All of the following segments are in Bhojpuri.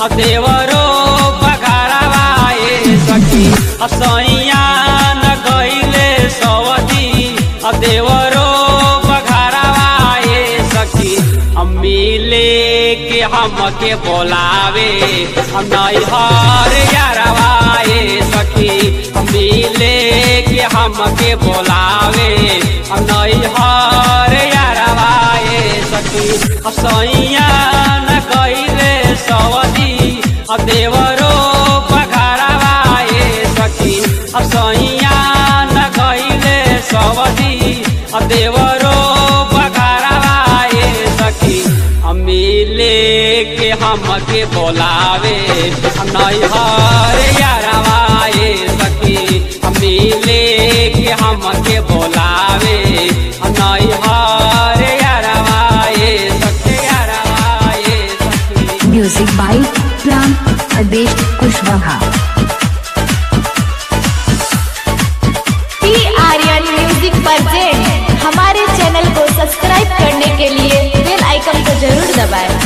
देवरो बघारवाए सखी असैया न गईले सवदी देवरो बघारवाए सखी मिले के हमके बोलावे नैहर यारवाए सखी मिले के हमके बोलावे नैहर यारवाए सखी सैया न गईले सवदी देवरो बघारवाए सखी सैया न गईले सवदी देवरो बघारवाए सखी मिले के हमके बोलावे नैहर यारवाए सखी मिले के हमके बोलावे नैहर यारवाए सखी यारवाए सखी music by Pran Adesh Kushwaha T Aryan music present हमारे चैनल को सब्सक्राइब करने के लिए बेल आइकन को जरूर दबाएं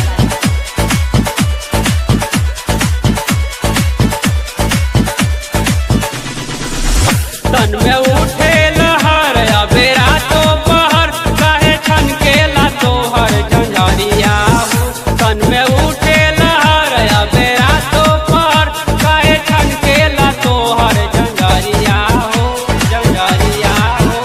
तन में उठे लहर अबे रातो पहर काहे छन के ला तोहर झंझरिया हो तन में उठे लहर अबे रातो पहर काहे छन के ला तोहर झंझरिया हो झंझरिया हो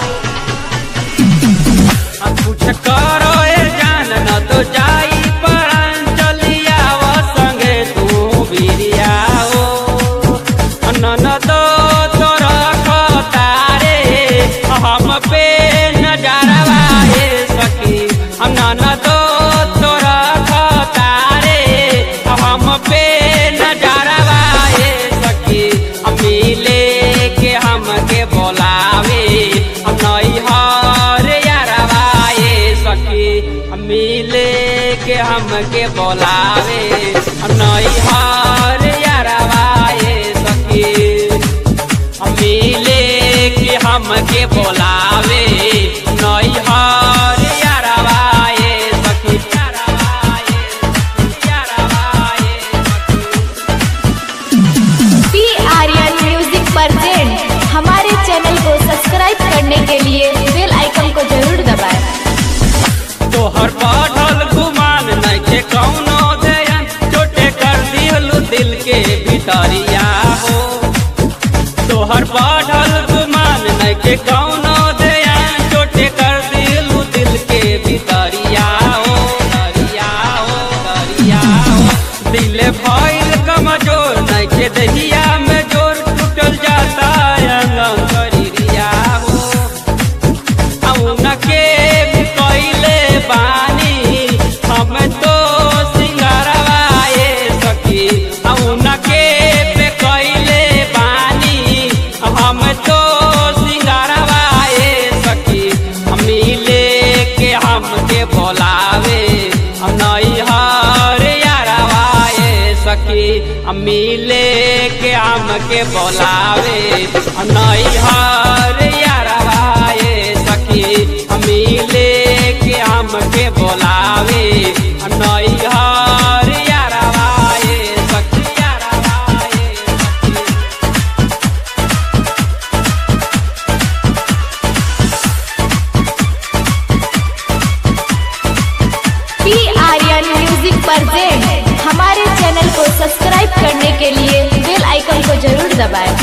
अब कुछ करो ए जान न तो जाई परान चलिया वो संगे तू बिरिया हो नन तो तोर तारे हम पे नजरवाए सखी नन तो तोर तारे हम पे नजरवाए सखी मिले के हमके बोलावे नैहर यारवाए सखी मिले के हमके बोलावे नैहर यारवाए सखी मिले के हमके बोलावे नैहर यारवाए सखी यारवाए सखी यारवाए सखी टी आर्यन म्यूजिक प्रेजेंट हमारे चैनल को सब्सक्राइब करने के लिए बेल आइकन को जरूर दबाएं तोहर बढ़ल गुमान नइखे कौनो दयन चोटे कर दिहलु दिल के भितरिया हो तोहर बढ़ल गुमान नइखे कौनो दयन चोटे कर दिहलु दिल के भितरिया हो दरिया हो दरिया हो दिल भइल कमजोर नइखे दहिया में जोर टूटल जाता अंगम करिया हो उनके भी कइले बानी हम तो सिंगारवाए सखी उनके पे कइले बानी हम तो सिंगारवाए सखी मिले के हमके बोलावे नैहर यारवाए सखी मिले के हमके बोलावे नैहर यारवाए सखी मिले के हमके बोलावे नैहर यारवाए सखी यारवाए सखी टी आर्यन म्यूजिक प्रेजेंट हमारे चैनल को सब्सक्राइब करने के लिए बेल आइकन को जरूर दबाएं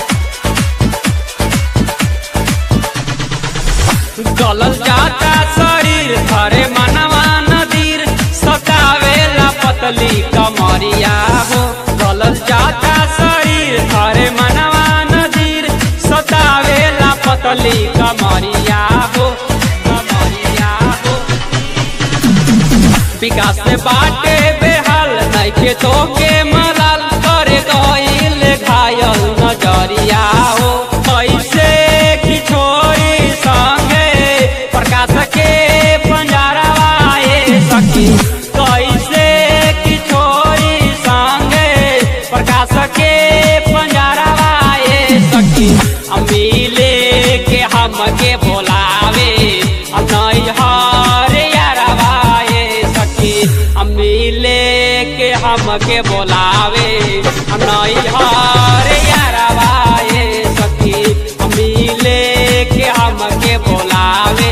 गलल जाता शरीर धरे मनवा नदीर सतावेला पतली कमरिया हो गलल जाता शरीर धरे मनवा नदीर सतावेला पतली कमरिया हो कमरिया हो विकास से बाटे बेहाल नइखे तोके मलाल करे गइल घायल नजरिया हो कैसे की छोरी संगे प्रकाश के पंजरवाए सखी कैसे की छोरी संगे प्रकाश के पंजरवाए सखी मिले के हमके बोलावे नैहर यारवाए सखी मिले के हम हमके बोलावे नैहर यारवा ए सखी मिले के हमके बोलावे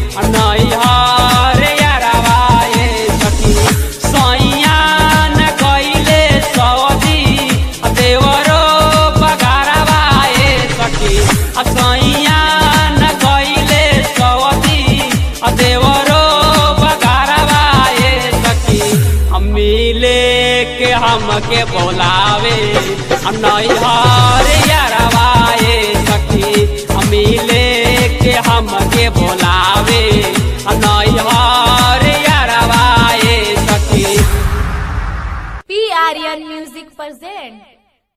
नैहर यारवा ए सखी सैया न गईले सौदी देवरो बगारवा ए सखी सैया न गईले सौदी देवरो बगारवा ए सखी मिले के हमके बोलावे नैहर